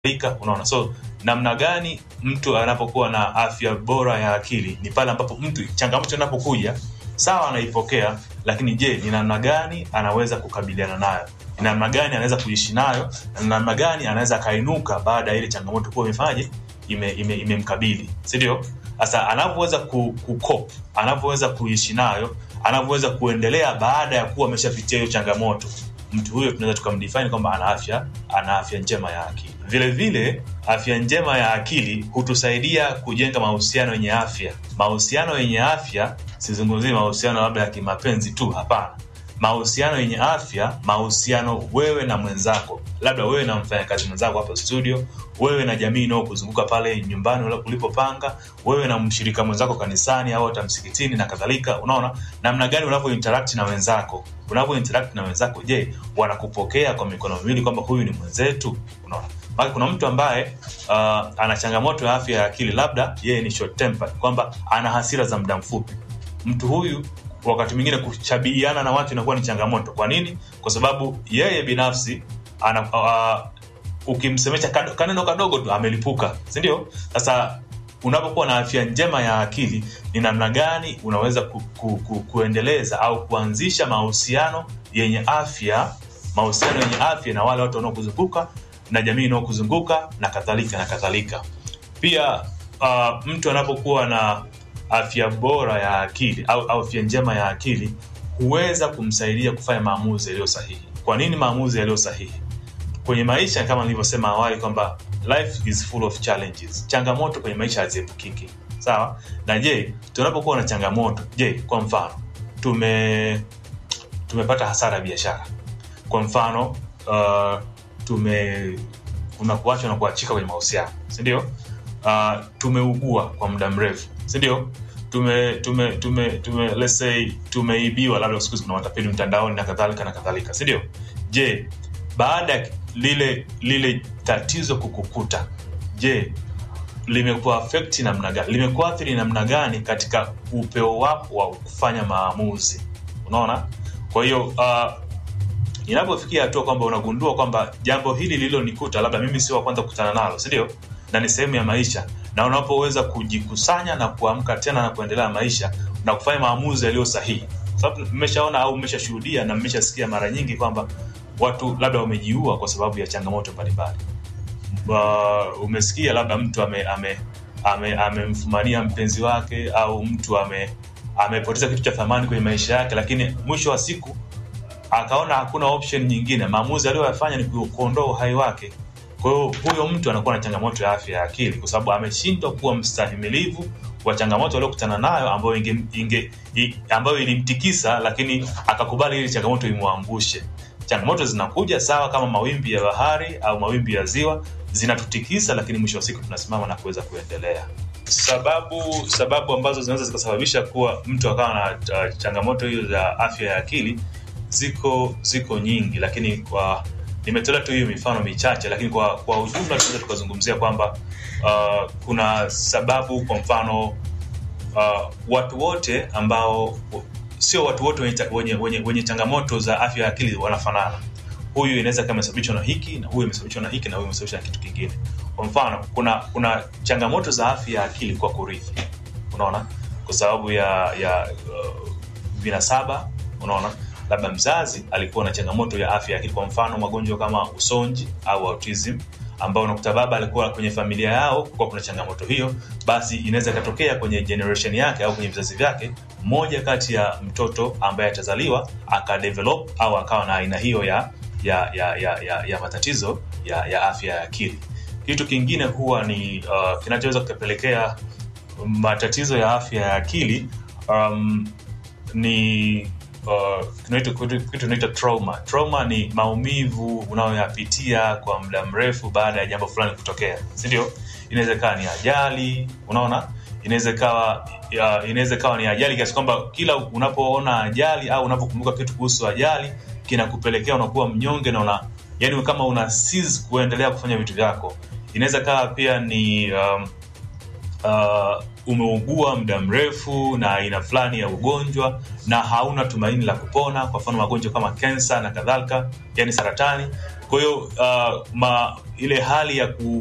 kadhalika unaona so namna gani mtu anapokuwa na afya bora ya akili ni pale ambapo mtu changamoto inapokuja sawa anaipokea lakini je ni namna gani anaweza kukabiliana nayo ni namna gani anaweza kuishi nayo na namna gani anaweza akainuka baada ya ile changamoto kuwa imefanyaje imemkabili ime, ime sindio sasa anavyoweza ku, kukop anavyoweza kuishi nayo anavyoweza kuendelea baada ya kuwa ameshapitia hiyo changamoto mtu huyo tunaweza tukamdefine kwamba ana afya ana afya njema ya akili vile vile afya njema ya akili hutusaidia kujenga mahusiano yenye afya mahusiano yenye afya sizungumzii mahusiano labda ya kimapenzi tu hapana mahusiano yenye afya mahusiano wewe na mwenzako labda wewe na mfanyakazi mwenzako hapa studio wewe na jamii inaokuzunguka pale nyumbani ulipopanga wewe na mshirika mwenzako kanisani au hata msikitini na kadhalika unaona namna gani unavyo interact na wenzako unavyo interact na wenzako je wanakupokea kwa mikono miwili kwamba huyu ni mwenzetu unaona Maka kuna mtu ambaye uh, ana changamoto ya afya ya akili labda yeye ni short temper kwamba ana hasira za muda mfupi mtu huyu wakati mwingine kuchabihiana na watu inakuwa ni changamoto kwa nini kwa sababu yeye binafsi ana, uh, ukimsemesha kado, kaneno kadogo tu amelipuka sindio sasa unapokuwa na afya njema ya akili ni namna gani unaweza ku, ku, ku, kuendeleza au kuanzisha mahusiano yenye afya mahusiano yenye afya na wale watu wanaokuzunguka na jamii inaokuzunguka na kadhalika na kadhalika pia uh, mtu anapokuwa na afya bora ya akili au, au afya njema ya akili huweza kumsaidia kufanya maamuzi yaliyo sahihi kwa nini maamuzi yaliyo sahihi kwenye maisha kama nilivyosema awali kwamba life is full of challenges changamoto kwenye maisha haziepukiki sawa na je tunapokuwa na changamoto je kwa mfano tume tumepata hasara ya biashara kwa mfano uh, tume unakuachwa na kuachika kwenye mahusiano sindio uh, tumeugua kwa muda mrefu sindio tume tume tume tume let's say tumeibiwa labda siku hizi kuna matapeli mtandaoni na kadhalika na kadhalika sindio je baada ya lile lile tatizo kukukuta je limekuafekti namna gani limekuathiri namna gani katika upeo wako wa kufanya maamuzi unaona kwa hiyo uh, inapofikia hatua kwamba unagundua kwamba jambo hili lililonikuta labda mimi sio wa kwanza kukutana nalo sindio na ni sehemu ya maisha na unapoweza kujikusanya na kuamka tena na kuendelea maisha na kufanya maamuzi yaliyo sahihi sababu mmeshaona au mmeshashuhudia na mmeshasikia mara nyingi kwamba watu labda wamejiua kwa sababu ya changamoto mbalimbali uh, umesikia labda mtu amemfumania ame, ame, ame mpenzi wake au mtu ame amepoteza kitu cha thamani kwenye maisha yake lakini mwisho wa siku akaona hakuna option nyingine maamuzi aliyoyafanya ni kuondoa uhai wake kwa hiyo huyo mtu anakuwa na changamoto ya afya ya akili kwa sababu ameshindwa kuwa mstahimilivu wa changamoto aliokutana nayo ambayo inge, inge, i, ambayo ilimtikisa lakini akakubali ili changamoto imwangushe changamoto zinakuja sawa kama mawimbi ya bahari au mawimbi ya ziwa zinatutikisa lakini mwisho wa siku tunasimama na kuweza kuendelea sababu sababu ambazo zinaweza zikasababisha kuwa mtu akawa na uh, changamoto hiyo za afya ya akili ziko ziko nyingi lakini kwa nimetolea tu hiyo mifano michache lakini kwa kwa ujumla tunaweza tukazungumzia kwamba uh, kuna sababu kwa mfano uh, watu wote ambao sio watu wote wenye, wenye, wenye, wenye changamoto za afya ya akili wanafanana huyu inaweza kama imesababishwa na hiki na huyu imesababishwa na hiki na huyu imesababishwa na kitu kingine kwa mfano kuna kuna changamoto za afya ya akili kwa kurithi unaona kwa sababu ya ya uh, vinasaba unaona labda mzazi alikuwa na changamoto ya afya ya akili kwa mfano magonjwa kama usonji au autism ambao unakuta baba alikuwa kwenye familia yao kuwa kuna changamoto hiyo basi inaweza ikatokea kwenye generation yake au kwenye vizazi vyake mmoja kati ya mtoto ambaye atazaliwa akadevelop au akawa na aina hiyo ya ya ya ya, ya, ya matatizo ya, ya afya ya akili kitu kingine huwa ni uh, kinachoweza kukapelekea matatizo ya afya ya akili um, ni uh, kitu tunaita trauma trauma ni maumivu unayoyapitia kwa muda mrefu baada ya jambo fulani kutokea sindio inaweza ikawa ni ajali unaona inaweza ikawa inaweza ikawa ni ajali kiasi kwamba kila unapoona ajali au unapokumbuka kitu kuhusu ajali kinakupelekea unakuwa mnyonge na una yani kama una seize kuendelea kufanya vitu vyako inaweza kawa pia ni um, uh, umeugua muda mrefu na aina fulani ya ugonjwa na hauna tumaini la kupona kwa mfano magonjwa kama kensa na kadhalika yani saratani kwa hiyo uh, ma ile hali ya ku